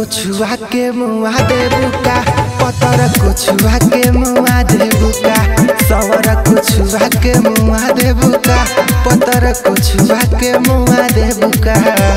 कुछुआ के मुआ देबुका पतर कुछुआ के मुआ देबुका सवर कुछुआ के मुआ देबुका पतर कुछुआ के मुआ देबुका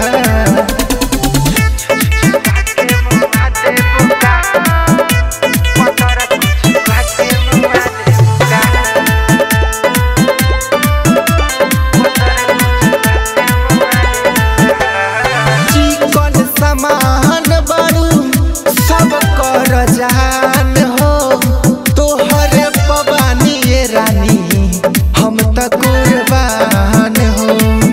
चिकन समान बड़ू सब कर जान हो तोहरे पवानी ये रानी हम त कुर्बान हो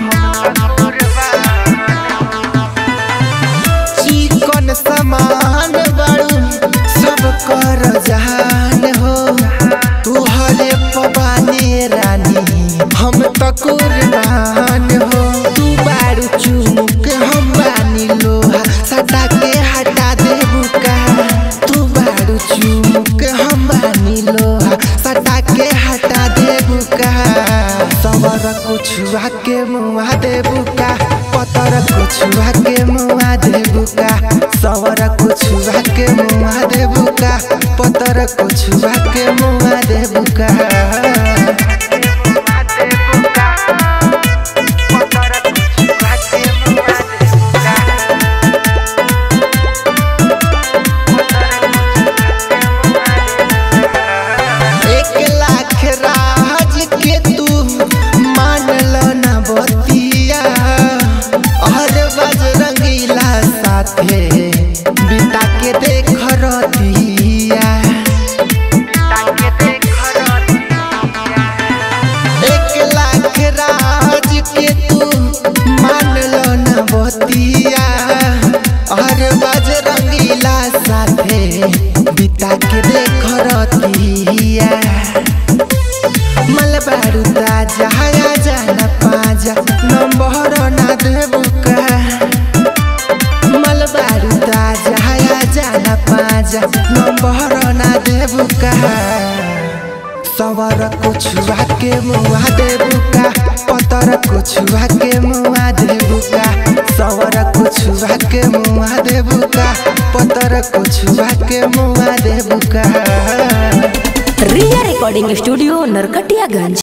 चिकन समान बड़ू सब कर जान हो तोहरे पवानी ये रानी हम त कुर्बान हो तू बारू चुमुक हम बानी लोहा सटा के हटा देबू का तू बारू चुमुक हम बानी लोहा सटा के हटा देबू का सवर कुछुआ के मुआ देबू का पतर कुछुआ के मुआ देबू का सवर कुछुआ के मुआ देबू का पतर कुछुआ के मुआ देबू का एक लाख राज के तू मान लो ना बतिया हर बजरंगीला साथे बिता के देख रतिया एक लाख राज के तू मान लो ना बतिया हर बजरंगीला साथे बिता के देख रतिया मलबारू ताजा हया जाना पाजा नंबर ना देबू का मलबारू ताजा हया जाना पाजा नंबर ना देबू का सवर कुछुआ के मुआ देबू का पतर कुछुआ के मुआ देबू का सवर कुछुआ के मुआ देबू का पतर कुछुआ के मुआ देबू का रिया रिकॉर्डिंग स्टूडियो नरकटियागंज